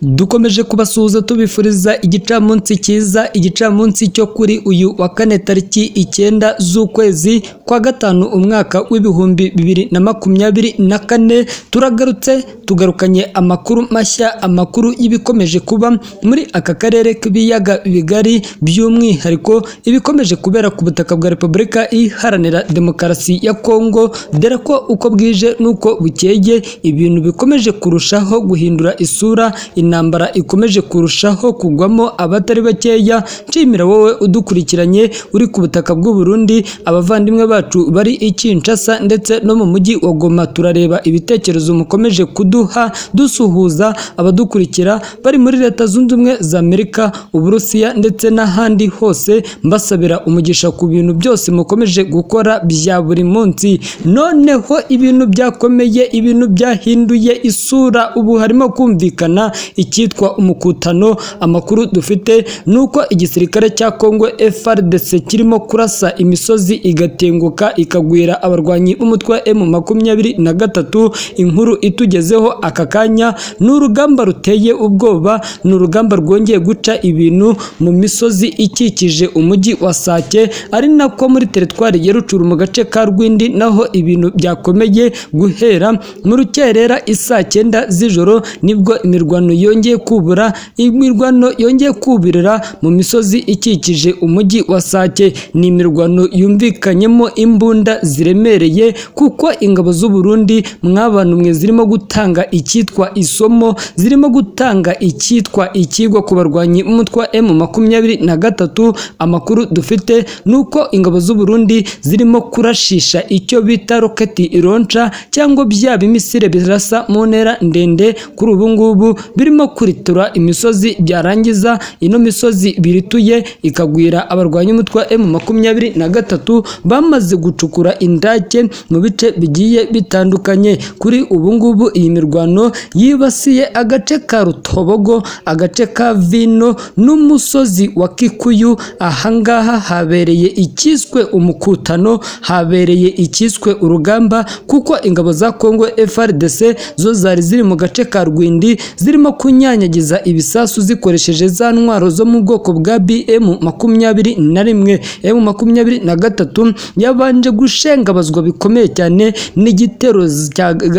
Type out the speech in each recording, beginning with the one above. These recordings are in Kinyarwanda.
dukomeje kubasuhuza tubifuriza igicamunsi cyiza igicamunsi cyo kuri uyu wa kane tariki icyenda z'ukwezi kwa gatanu umwaka w'ibihumbi bibiri na makumyabiri na kane turagarutse tugarukanye amakuru mashya amakuru y'ibikomeje kuba muri aka karere k'ibiyaga bigari by'umwihariko ibikomeje kubera ku butaka bwa repubulika iharanira demokarasi ya kongo dore ko uko bwije n'uko bukeye ibintu bikomeje kurushaho guhindura isura intambara ikomeje kurushaho kugwamo abatari bakeya nshimira wowe udukurikiranye uri ku butaka bw'u Burundi abavandimwe bacu bari i Kinshasa ndetse no mu mujyi wa Goma turareba ibitekerezo mukomeje kuduha dusuhuza abadukurikira bari muri leta zunze ubumwe za Amerika Uburusiya ndetse n'ahandi hose mbasabira umugisha ku bintu byose mukomeje gukora bya buri munsi noneho ibintu byakomeye ibintu byahinduye isura ubu harimo kumvikana icyitwa umukutano amakuru dufite ni uko igisirikare cya kongo FRDC kirimo kurasa imisozi igatenguka ikagwira abarwanyi b'umutwe wa M makumyabiri na gatatu inkuru itugezeho aka kanya ni urugamba ruteye ubwoba ni urugamba rwongeye guca ibintu mu misozi ikikije umujyi wa Sake ari nako muri teritwari ya Rucuru mu gace ka Rwindi naho ibintu byakomeye guhera mu rukerera isaa cyenda z'ijoro nibwo imirwano yongeye kubura imirwano yongeye kubirira mu misozi ikikije umujyi wa Sake ni imirwano yumvikanyemo imbunda ziremereye kuko ingabo z'u Burundi mwabantu mwe zirimo gutanga icyitwa isomo zirimo gutanga icyitwa ikigwa ku barwanyi umutwe wa M makumyabiri na gatatu amakuru dufite ni uko ingabo z'u Burundi zirimo kurashisha icyo bita roketi ironca cyangwa bya bimisire birasa mu ntera ndende kuri ubu ngubu birimo kuritura imisozi byarangiza ino misozi birituye ikagwira abarwanya umutwe wa M makumyabiri na gatatu bamaze gucukura indake mu bice bigiye bitandukanye kuri ubu ngubu iyi mirwano yibasiye agace ka Rutobogo agace ka Vino n'umusozi wa Kikuyu ahangaha habereye ikiswe umukutano habereye ikiswe urugamba kuko ingabo za Kongo FRDC zo zari ziri mu gace ka Rwindi zirimo kunyanyagiza ibisasu zikoresheje za ntwaro zo mu bwoko bwa BM makumyabiri na rimwe M makumyabiri na gatatu yabanje gushengabazwa bikomeye cyane n'igitero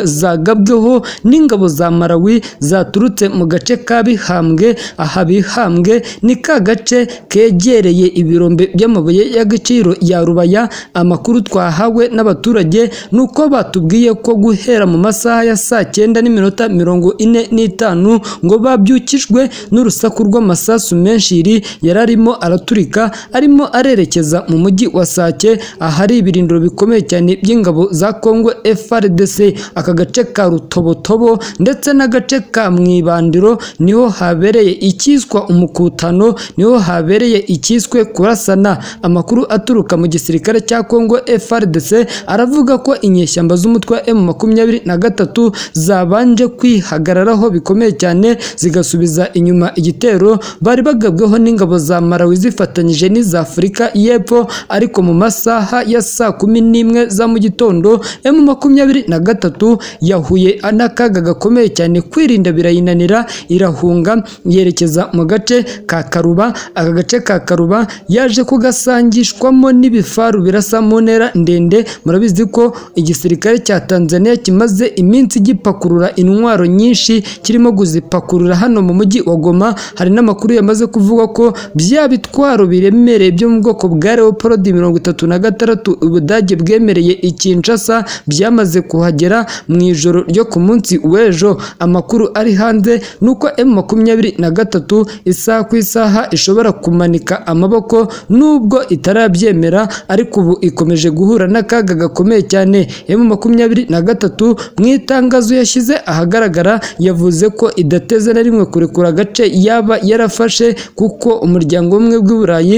zagabweho n'ingabo za Malawi zaturutse mu gace ka Bihambwe aha Bihambwe ni ka gace kegereye ibirombe by'amabuye y'agaciro ya Rubaya amakuru twahawe n'abaturage ni uko batubwiye ko guhera mu masaha ya saa cyenda n'iminota mirongo ine n'itanu ngo babyukijwe n'urusaku rw'amasasu menshi iri yari arimo araturika arimo arerekeza mu mujyi wa Sake ahari ibirindiro bikomeye cyane by'ingabo za Kongo FRDC aka gace ka Rutobotobo ndetse n'agace ka Mwibandiro niho habereye ikiswa umukutano niho habereye ikiswe kurasana amakuru aturuka mu gisirikare cya Kongo FRDC aravuga ko inyeshyamba z'umutwe wa M makumyabiri na gatatu zabanje kwihagararaho bikomeye cyane zigasubiza inyuma igitero bari bagabweho n'ingabo za Malawi zifatanyije n'iza Afurika y'Epfo ariko mu masaha ya saa kumi n'imwe za mu gitondo M makumyabiri na gatatu yahuye n'akaga gakomeye cyane kwirinda birayinanira irahunga yerekeza mu gace ka Karuba aka gace ka Karuba yaje kugasangishwamo n'ibifaru birasa mu ntera ndende murabizi ko igisirikare cya Tanzania kimaze iminsi gipakurura intwaro nyinshi kirimo kuzipakurura hano mu mujyi wa Goma hari n'amakuru yamaze kuvuga ko bya bitwaro biremereye byo mu bwoko bwa Leopard mirongo itatu na gatandatu ubudage bwemereye i Kinshasa byamaze kuhagera mu ijoro ryo ku munsi w'ejo amakuru ari hanze nuko M makumyabiri na gatatu isaha ku isaha ishobora kumanika amaboko nubwo itarabyemera ariko ubu ikomeje guhura n'akaga gakomeye cyane M makumyabiri na gatatu mu itangazo yashyize ahagaragara yavuze ko idateze na rimwe kurekura agace yaba yarafashe kuko umuryango umwe w'uburayi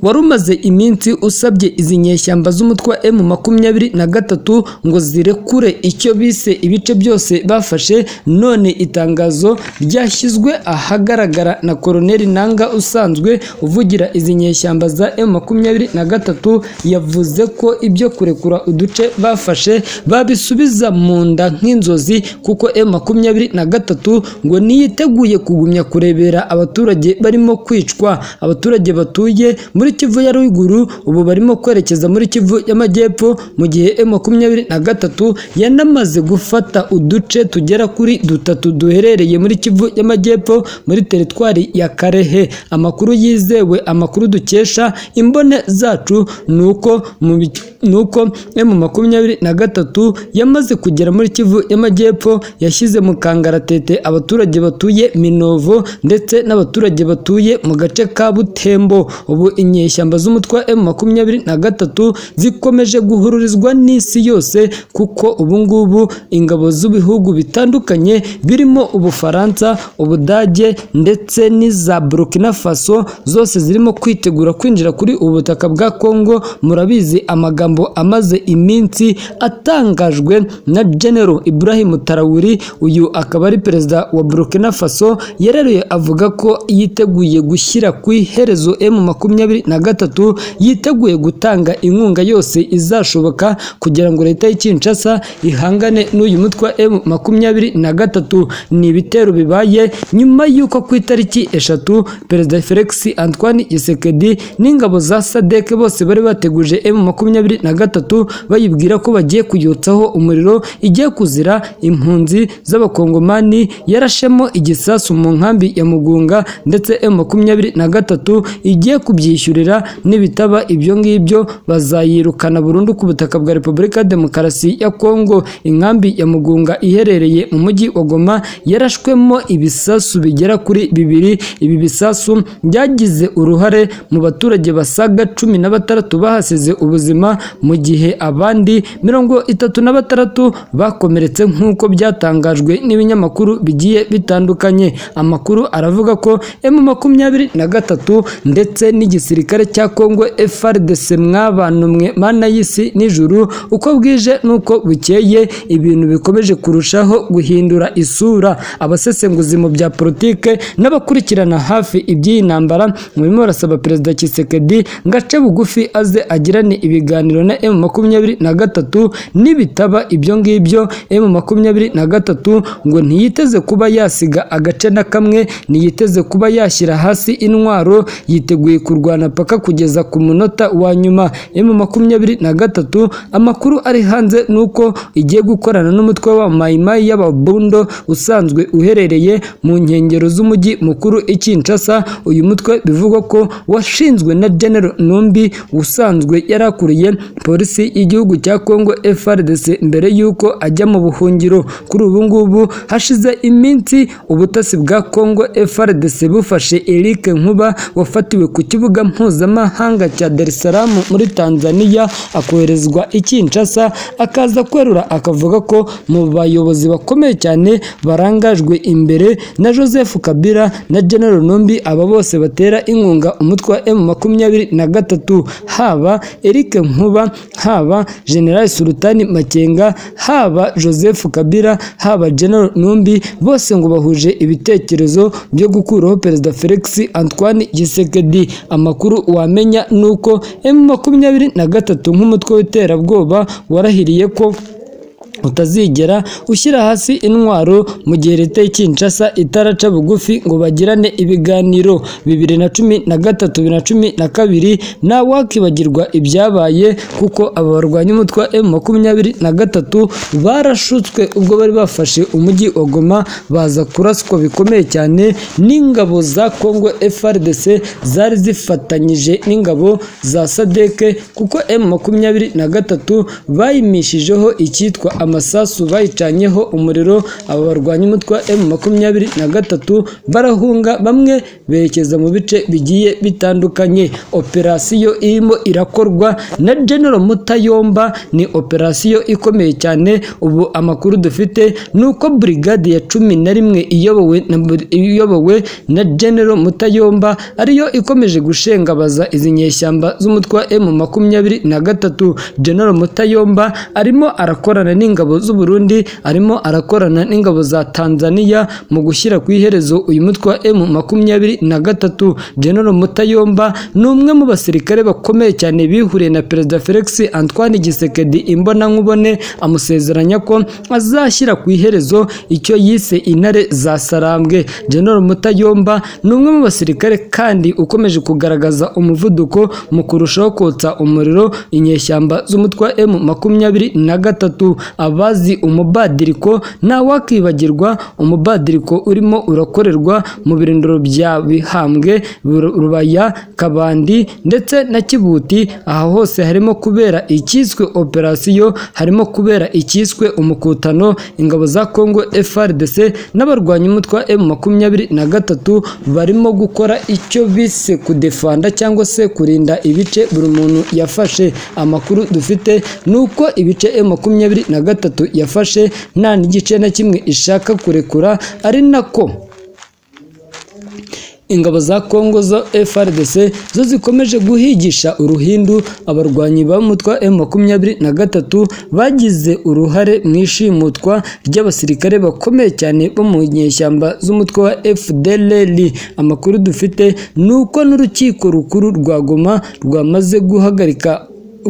wari umaze iminsi usabye izi nyeshyamba z'umutwe wa M makumyabiri na gatatu ngo zirekure icyo bise ibice byose bafashe none itangazo ryashyizwe ahagaragara na Koloneli Nanga usanzwe uvugira izi nyeshyamba za M makumyabiri na gatatu yavuze ko ibyo kurekura uduce bafashe babisubiza mu nda nk'inzozi kuko M makumyabiri na gatatu ngo niyiteguye kugumya kurebera abaturage barimo kwicwa abaturage batuye muri Kivu ya ruguru ubu barimo kwerekeza muri Kivu y'amajyepfo mu gihe M makumyabiri na gatatu yanamaze gufata uduce tugera kuri dutatu duherereye muri Kivu y'amajyepfo muri teritwari ya Karehe amakuru yizewe amakuru dukesha imbone zacu ni uko mu bi- ni uko M makumyabiri na gatatu yamaze kugera muri Kivu y'amajyepfo yashyize mu kangaratete abaturage batuye Minovo ndetse n'abaturage batuye mu gace ka Butembo ubu inyeshyamba z'umutwe wa M makumyabiri na gatatu zikomeje guhururizwa n'isi yose kuko ubu ngubu ingabo z'ibihugu bitandukanye birimo Ubufaransa Ubudage ndetse n'iza Burkina Faso zose zirimo kwitegura kwinjira kuri ubu butaka bwa Kongo murabizi amagambo amaze iminsi atangajwe na General Ibrahim Traore uyu akaba ari perezida wa Burkina Faso yareruye avuga ko yiteguye gushyira ku iherezo M makumyabiri na gatatu yiteguye gutanga inkunga yose izashoboka kugira ngo leta y'i Kinshasa ihangane n'uyu mutwe wa M makumyabiri na gatatu ni ibitero bibaye nyuma y'uko ku itariki eshatu perezida Felix Antoine Tshisekedi n'ingabo za SADC bose bari bateguje M makumyabiri na gatatu bayibwira ko bagiye kuyotsaho umuriro igiye kuzira impunzi z'abakongomani yarashemo igisasu mu nkambi ya Mugunga ndetse M makumyabiri na gatatu igiye kubyishyurira nibitaba ibyo ngibyo bazayirukana burundu ku butaka bwa Repubulika ya Demokarasi ya Kongo inkambi ya Mugunga iherereye mu mujyi wa Goma yarashwemo ibisasu bigera kuri bibiri ibi bisasu byagize uruhare mu baturage basaga cumi na batandatu bahasize ubuzima mu gihe abandi mirongo itatu na batandatu bakomeretse nk'uko byatangajwe n'ibinyamakuru bigiye bitandukanye amakuru aravuga ko M makumyabiri na gatatu ndetse n'igisirikare cya Kongo FARDC mwabantu mwe mana y'isi n'ijuru uko bwije n'uko bukeye ibintu bikomeje kurushaho guhindura isura abasesenguzi mu bya politike n'abakurikirana hafi iby'iyi ntambara murimo barasaba perezida Tshisekedi ngo ace bugufi aze agirane ibiganiro na M makumyabiri na gatatu nibitaba ibyo ngibyo M makumyabiri na gatatu ngo ntiyiteze kuba yasiga agace na kamwe ntiyiteze kuba yashyira hasi intwaro yiteguye kurwana paka kugeza ku munota wa nyuma M makumyabiri na gatatu amakuru ari hanze ni uko igiye gukorana n'umutwe wa Mai Mai y'ababundo usanzwe uherereye mu nkengero z'umujyi mukuru i Kinshasa uyu mutwe bivugwa ko washinzwe na General Numbi usanzwe yarakuriye polisi y'igihugu cya Kongo FARDC mbere y'uko ajya mu buhungiro kuri ubu ngubu hashize iminsi ubutasi bwa Kongo FARDC bufashe Eric Nkuba wafatiwe ku kibuga mpuzamahanga cya Dar es Salaam muri Tanzania akoherezwa i Kinshasa akaza kwerura akavuga ko mu bayobozi bakomeye cyane barangajwe imbere na Joseph Kabila na General Numbi aba bose batera inkunga umutwe wa M makumyabiri na gatatu haba Eric Nkuba haba General Sultani Makenga haba Joseph Kabila haba General Numbi bose ngo bahuje ibitekerezo byo gukuraho Perezida Felix Antoine Tshisekedi amakuru wamenya ni uko M makumyabiri na gatatu nk'umutwe w'iterabwoba warahiriye ko utazigera ushyira hasi intwaro mu gihe leta y'i Kinshasa itaraca bugufi ngo bagirane ibiganiro bibiri na cumi na gatatu bibiri na cumi na kabiri nta wakibagirwa ibyabaye kuko aba barwanya umutwe wa M makumyabiri na gatatu barashutswe ubwo bari bafashe umujyi wa Goma baza kuraswa bikomeye cyane n'ingabo za Kongo FARDC zari zifatanyije n'ingabo za SADC kuko M makumyabiri na gatatu bayimishijeho icyitwa ama amasasu bayicanyeho umuriro aba barwanya umutwe wa emu makumyabiri na gatatu barahunga bamwe berekeza mu bice bigiye bitandukanye operasiyo irimo irakorwa na genero mutayomba ni operasiyo ikomeye cyane ubu amakuru dufite ni uko burigade ya cumi na rimwe iyobowe na buri- iyobowe na genero mutayomba ariyo ikomeje gushengabaza izi nyeshyamba z'umutwe wa emu makumyabiri na gatatu genero mutayomba arimo arakorana n'ingabo z'uburundi arimo arakorana n'ingabo za tanzania mu gushyira ku iherezo uyu mutwe wa emu makumyabiri na gatatu genero mutayomba ni umwe mu basirikare bakomeye cyane bihuriye na perezida felix antoine gisekedi imbonankubone amusezeranya ko azashyira ku iherezo icyo yise intare za sarambwe general mutayomba ni umwe mu basirikare kandi ukomeje kugaragaza umuvuduko mu kurushaho kotsa umuriro inyeshyamba z'umutwe wa emu makumyabiri na gatatu abazi umubadiriko ntawakwibagirwa umubadiriko urimo urakorerwa mu birindiro bya bihambwe Ru- rubaya kabandi ndetse na kibuti aha hose harimo kubera icyiswe operasiyo harimo kubera icyiswe umukutano ingabo za kongo frdc n'abarwanya umutwe wa emu makumyabiri na gatatu barimo gukora icyo bise kudefanda cyangwa se kurinda ibice buri muntu yafashe amakuru dufite ni uko ibice emu makumyabiri na gatatu yafashe nta n'igice na kimwe ishaka kurekura ari nako ingabo za Kongo zo FRDC zo zikomeje guhigisha uruhindu abarwanyi b'umutwa M23 bagize uruhare mu ishimutwa ry'abasirikare bakomeye cyane bo mu nyeshyamba z'umutwe wa FDLR amakuru dufite ni uko n'urukiko rukuru rwa Goma rwamaze guhagarika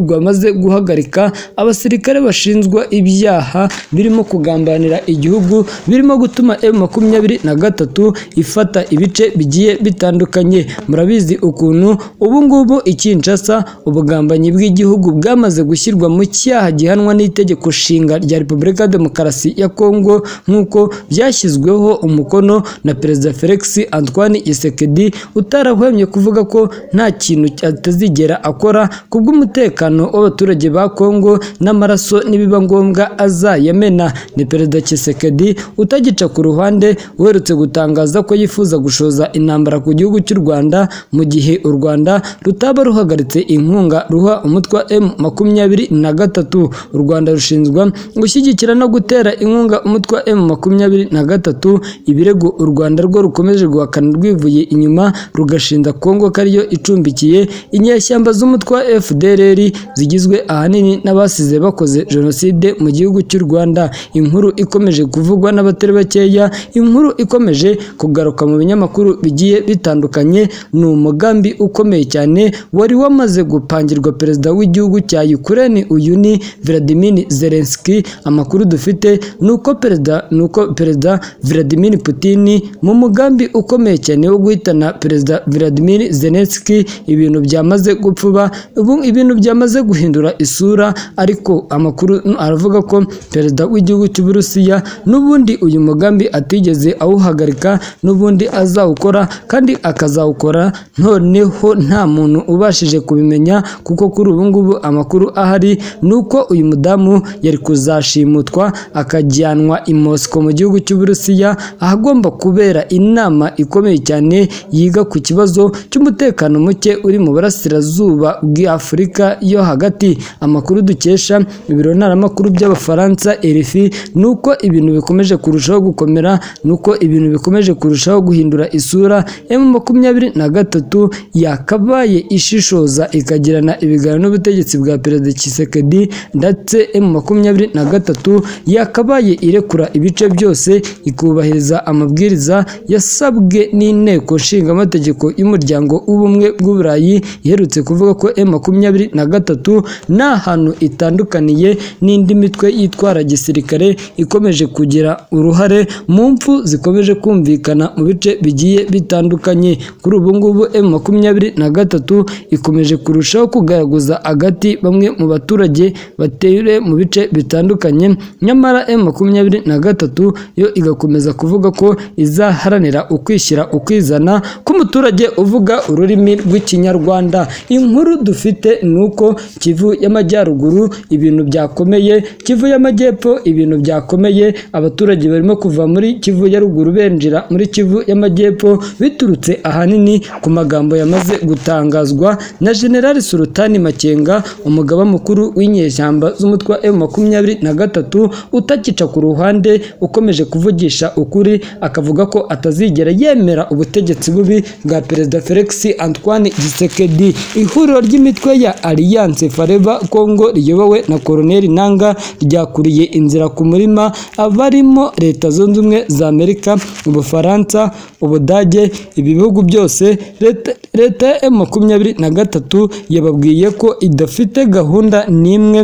rwamaze guhagarika abasirikare bashinjwa ibyaha birimo kugambanira igihugu birimo gutuma M makumyabiri na gatatu ifata ibice bigiye bitandukanye murabizi ukuntu ubu ngubu i Kinshasa ubugambanyi bw'igihugu bwamaze gushyirwa mu cyaha gihanwa n'itegeko nshinga rya Repubulika ya Demokarasi ya Kongo nk'uko byashyizweho umukono na Perezida Felix Antoine Tshisekedi utarahwemye kuvuga ko nta kintu atazigera akora kubw'umutekano w'abaturage ba Kongo n'amaraso nibiba ngombwa azayamena ni Perezida Tshisekedi utagica ku ruhande uherutse gutangaza ko yifuza gushoza intambara ku gihugu cy'u Rwanda mu gihe u Rwanda rutaba ruhagaritse inkunga ruha umutwe wa M makumyabiri na gatatu u Rwanda rushinzwa gushyigikira no gutera inkunga umutwe wa M makumyabiri na gatatu ibirego u Rwanda rwo rukomeje guhakana rwivuye inyuma rugashinja Kongo ko ariyo icumbikiye inyeshyamba z'umutwe wa FDLR zigizwe ahanini n'abasize bakoze jenoside mu gihugu cy'u Rwanda inkuru ikomeje kuvugwa n'abatari bakeya inkuru ikomeje kugaruka mu binyamakuru bigiye bitandukanye ni umugambi ukomeye cyane wari wamaze gupangirwa perezida w'igihugu cya Ukraine uyu ni Vladimir Zelensky amakuru dufite ni uko perezida ni uko perezida Vladimir Putin mu mugambi ukomeye cyane wo guhitana perezida Vladimir Zelensky ibintu byamaze gupfuba ubu ibintu byamaze guhindura isura ariko amakuru aravuga ko perezida w'igihugu cy'Uburusiya n'ubundi uyu mugambi atigeze awuhagarika n'ubundi azawukora kandi akazawukora noneho nta muntu ubashije kubimenya kuko kuri ubu ngubu amakuru ahari ni uko uyu mudamu yari kuzashimutwa akajyanwa i Moscow mu gihugu cy'Uburusiya ahagomba kubera inama ikomeye cyane yiga ku kibazo cy'umutekano muke uri mu burasirazuba bw'Afurika yo hagati amakuru dukesha ibiro ntaramakuru by'abafaransa RFI ni uko ibintu bikomeje kurushaho gukomera ni uko ibintu bikomeje kurushaho guhindura isura M makumyabiri na gatatu yakabaye ishishoza ikagirana ibiganiro n'ubutegetsi bwa Perezida Tshisekedi ndetse M makumyabiri na gatatu yakabaye irekura ibice byose ikubahiriza amabwiriza yasabwe n'inteko nshingamategeko y'umuryango w'ubumwe bw'uburayi iherutse kuvuga ko M makumyabiri na gatatu nta hantu itandukaniye n'indi mitwe yitwara gisirikare ikomeje kugira uruhare mu mpfu zikomeje kumvikana mu bice bigiye bitandukanye kuri ubu ngubu M makumyabiri na gatatu ikomeje kurushaho kugaragaza agati bamwe mu baturage batere mu bice bitandukanye nyamara M makumyabiri na gatatu yo igakomeza kuvuga ko izaharanira ukwishyira ukizana k'umuturage uvuga ururimi rw'ikinyarwanda inkuru dufite ni uko kivu y'amajyaruguru ibintu byakomeye kivu y'amajyepfo ibintu byakomeye abaturage barimo kuva muri kivu ya ruguru benjira muri kivu y'amajyepfo biturutse ahanini ku magambo yamaze gutangazwa na generali surutani makenga umugaba mukuru w'inyeshyamba z'umutwe wa emu makumyabiri na gatatu utakica ku ruhande ukomeje kuvugisha ukuri akavuga ko atazigera yemera ubutegetsi bubi bwa perezida felix antoine gisekedi ihuriro ry'imitwe ya alliance fareva congo riyobowe na koroneli nanga ryakuriye inzira ku murima abarimo leta zunze ubumwe za amerika ubufaransa ubudage ibi bihugu byose leta- leta ya emu makumyabiri na gatatu yababwiye ko idafite gahunda n'imwe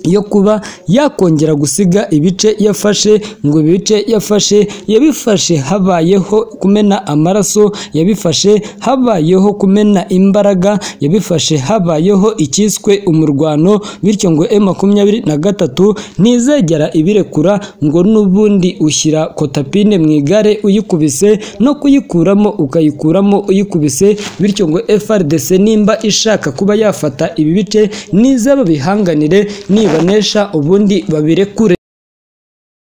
yo kuba yakongera gusiga ibice yafashe ngo ibice yafashe yabifashe habayeho kumena amaraso yabifashe habayeho kumena imbaraga yabifashe habayeho icyiswe umurwano bityo ngo e makumyabiri na gatatu ntizegera ibirekura ngo n'ubundi ushyira kotapine mu igare uyikubise no kuyikuramo ukayikuramo uyikubise bityo ngo FRDC nimba ishaka kuba yafata ibi bice nize babihanganire nibanesha ubundi babirekure